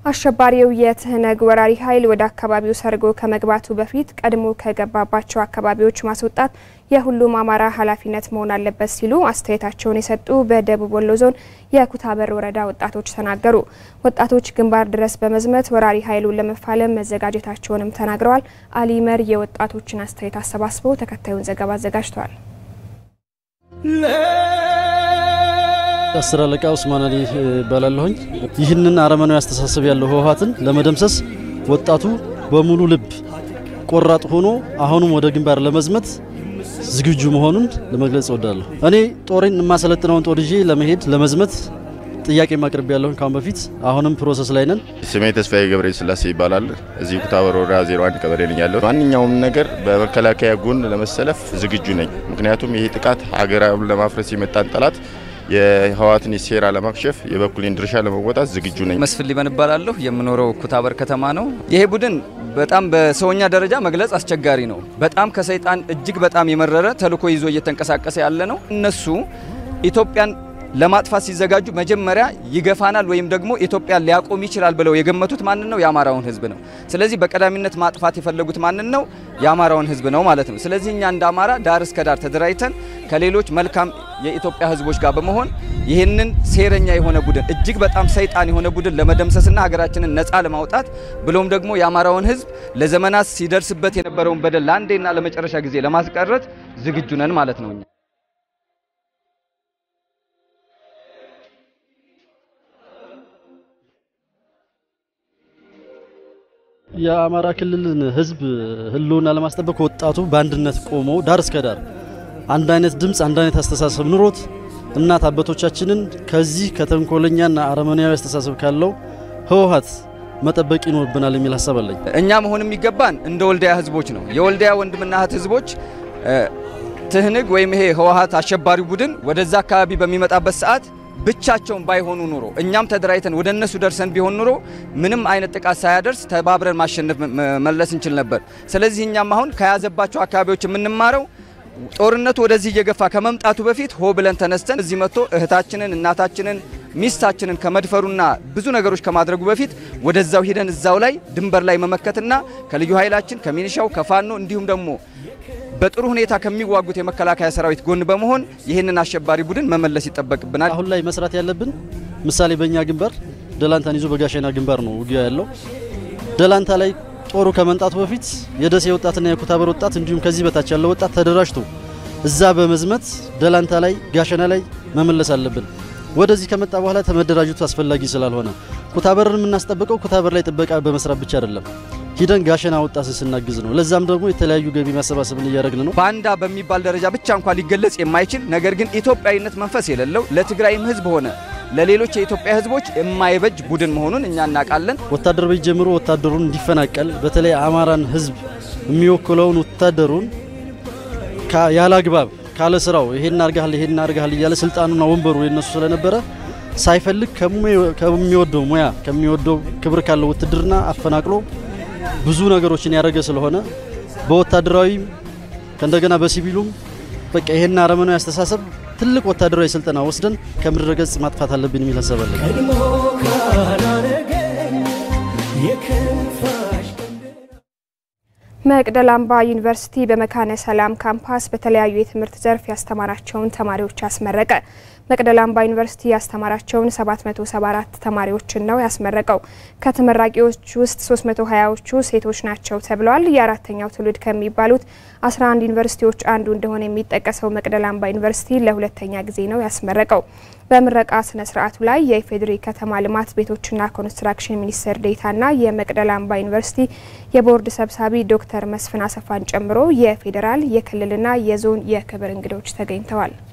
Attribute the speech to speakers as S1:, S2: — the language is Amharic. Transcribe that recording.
S1: አሸባሪው የትህነግ ወራሪ ኃይል ወደ አካባቢው ሰርጎ ከመግባቱ በፊት ቀድሞ ከገባባቸው አካባቢዎች ማስወጣት የሁሉም አማራ ኃላፊነት መሆን አለበት ሲሉ አስተያየታቸውን የሰጡ በደቡብ ወሎ ዞን የኩታበር ወረዳ ወጣቶች ተናገሩ። ወጣቶች ግንባር ድረስ በመዝመት ወራሪ ኃይሉን ለመፋለም መዘጋጀታቸውንም ተናግረዋል። አሊመር የወጣቶችን አስተያየት አሰባስበው ተከታዩን ዘገባ አዘጋጅተዋል።
S2: አስር አለቃ ኡስማን አሊ እባላለሁኝ። ይህንን አረመናዊ አስተሳሰብ ያለው ህወሓትን ለመደምሰስ ወጣቱ በሙሉ ልብ ቆራጥ ሆኖ አሁንም ወደ ግንባር ለመዝመት ዝግጁ መሆኑን ለመግለጽ እወዳለሁ። እኔ ጦሬን የማሰለጥነውን ጦር ይዤ ለመሄድ ለመዝመት ጥያቄ ማቅረብ ያለሁኝ ካሁን በፊት አሁንም ፕሮሰስ ላይ ነን።
S3: ስሜ ተስፋዬ ገብረ ስላሴ ይባላል። እዚህ ኩታበር ወረዳ 01 ቀበሌ ነኝ ያለው። ማንኛውም ነገር በመከላከያ ጎን ለመሰለፍ ዝግጁ ነኝ። ምክንያቱም ይሄ ጥቃት ሀገራውን ለማፍረስ የመጣን ጠላት የህወሓትን ሴራ ለማክሸፍ የበኩሌን ድርሻ ለመወጣት ዝግጁ ነኝ።
S4: መስፍን ሊበን እባላለሁ። የምኖረው ኩታበር ከተማ ነው። ይሄ ቡድን በጣም በሰውኛ ደረጃ መግለጽ አስቸጋሪ ነው። በጣም ከሰይጣን እጅግ በጣም የመረረ ተልዕኮ ይዞ እየተንቀሳቀሰ ያለ ነው። እነሱ ኢትዮጵያን ለማጥፋት ሲዘጋጁ መጀመሪያ ይገፋናል ወይም ደግሞ ኢትዮጵያን ሊያቆም ይችላል ብለው የገመቱት ማንን ነው? የአማራውን ህዝብ ነው። ስለዚህ በቀዳሚነት ማጥፋት የፈለጉት ማንን ነው? የአማራውን ህዝብ ነው ማለት ነው። ስለዚህ እኛ እንደ አማራ ዳር እስከ ዳር ተደራጅተን ከሌሎች መልካም የኢትዮጵያ ህዝቦች ጋር በመሆን ይህንን ሴረኛ የሆነ ቡድን እጅግ በጣም ሰይጣን የሆነ ቡድን ለመደምሰስና ሀገራችንን ነፃ ለማውጣት ብሎም ደግሞ የአማራውን ህዝብ ለዘመናት ሲደርስበት የነበረውን በደል ለአንዴና ለመጨረሻ ጊዜ ለማስቀረት ዝግጁ ነን ማለት ነው።
S2: የአማራ ክልልን ህዝብ ህልውና ለማስጠበቅ ወጣቱ በአንድነት ቆሞ ዳር እስከ ዳር አንድ አይነት ድምፅ፣ አንድ አይነት አስተሳሰብ ኑሮት እናት አባቶቻችንን ከዚህ ከተንኮለኛና አረመኔያዊ አስተሳሰብ ካለው ህወሓት መጠበቅ ይኖርብናል የሚል ሀሳብ አለኝ።
S4: እኛ መሆን የሚገባን እንደ ወልዲያ ህዝቦች ነው። የወልዲያ ወንድምና እህት ህዝቦች ትህንግ ወይም ይሄ ህወሓት አሸባሪ ቡድን ወደዛ አካባቢ በሚመጣበት ሰዓት ብቻቸውን ባይሆኑ ኑሮ እኛም ተደራጅተን ወደ እነሱ ደርሰን ቢሆን ኑሮ ምንም አይነት ጥቃት ሳያደርስ ተባብረን ማሸነፍ መለስ እንችል ነበር። ስለዚህ እኛም አሁን ከያዘባቸው አካባቢዎች የምንማረው ጦርነቱ ወደዚህ እየገፋ ከመምጣቱ በፊት ሆ ብለን ተነስተን እዚህ መጥቶ እህታችንን፣ እናታችንን፣ ሚስታችንን ከመድፈሩና ብዙ ነገሮች ከማድረጉ በፊት ወደዛው ሂደን እዛው ላይ ድንበር ላይ መመከትና ከልዩ ኃይላችን ከሚኒሻው ከፋኖ እንዲሁም ደግሞ በጥሩ ሁኔታ ከሚዋጉት የመከላከያ ሰራዊት ጎን በመሆን ይህንን አሸባሪ ቡድን መመለስ ይጠበቅብናል።
S2: አሁን ላይ መስራት ያለብን ምሳሌ በእኛ ግንባር ደላንታን ይዞ በጋሸና ግንባር ነው ውጊያ ያለው። ደላንታ ላይ ጦሩ ከመምጣቱ በፊት የደሴ ወጣትና የኩታበር ወጣት እንዲሁም ከዚህ በታች ያለው ወጣት ተደራጅቶ እዛ በመዝመት ደላንታ ላይ ጋሸና ላይ መመለስ አለብን። ወደዚህ ከመጣ በኋላ ተመደራጀቱ አስፈላጊ ስላልሆነ ኩታበርን የምናስጠብቀው ኩታበር ላይ ጥበቃ በመስራት ብቻ አይደለም ሂደን ጋሸና ወጣት ስናግዝ ነው። ለዛም ደግሞ የተለያዩ ገቢ ማሰባሰብን እያደረግን ነው።
S4: ባንዳ በሚባል ደረጃ ብቻ እንኳን ሊገለጽ የማይችል ነገር ግን ኢትዮጵያዊነት መንፈስ የሌለው ለትግራይም ሕዝብ ሆነ ለሌሎች የኢትዮጵያ ሕዝቦች የማይበጅ ቡድን መሆኑን እኛ እናውቃለን።
S2: ወታደር ቤት ጀምሮ ወታደሩን እንዲፈናቀል በተለይ አማራን ሕዝብ የሚወክለውን ወታደሩን ያለ አግባብ ካለ ስራው ይሄን አርጋል ይሄን አርጋል እያለ ስልጣኑና ወንበሩ የነሱ ስለነበረ ሳይፈልግ ከሚወደው ሙያ ከሚወደው ክብር ካለው ውትድርና አፈናቅሎ ብዙ ነገሮችን ያደረገ ስለሆነ በወታደራዊ ከእንደገና በሲቪሉም በቃ ይሄን አረመናዊ አስተሳሰብ ትልቅ ወታደራዊ ስልጠና ወስደን ከምድረ ገጽ ማጥፋት አለብን የሚል ሀሳብ አለኝ።
S1: መቅደላ አምባ ዩኒቨርሲቲ በመካነ ሰላም ካምፓስ በተለያዩ የትምህርት ዘርፍ ያስተማራቸውን ተማሪዎች አስመረቀ። መቅደላ አምባ ዩኒቨርሲቲ ያስተማራቸውን 774 ተማሪዎችን ነው ያስመረቀው። ከተመራቂዎች ውስጥ 320ዎቹ ሴቶች ናቸው ተብለዋል። የአራተኛው ትውልድ ከሚባሉት 11 ዩኒቨርሲቲዎች አንዱ እንደሆነ የሚጠቀሰው መቅደላ አምባ ዩኒቨርሲቲ ለሁለተኛ ጊዜ ነው ያስመረቀው። በምረቃ ስነ ስርዓቱ ላይ የኢፌዴሪ ከተማ ልማት ቤቶችና ኮንስትራክሽን ሚኒስትር ዴኤታና የመቅደላ አምባ ዩኒቨርሲቲ የቦርድ ሰብሳቢ ዶክተር መስፍን አሰፋን ጨምሮ የፌዴራል የክልልና የዞን የክብር እንግዶች ተገኝተዋል።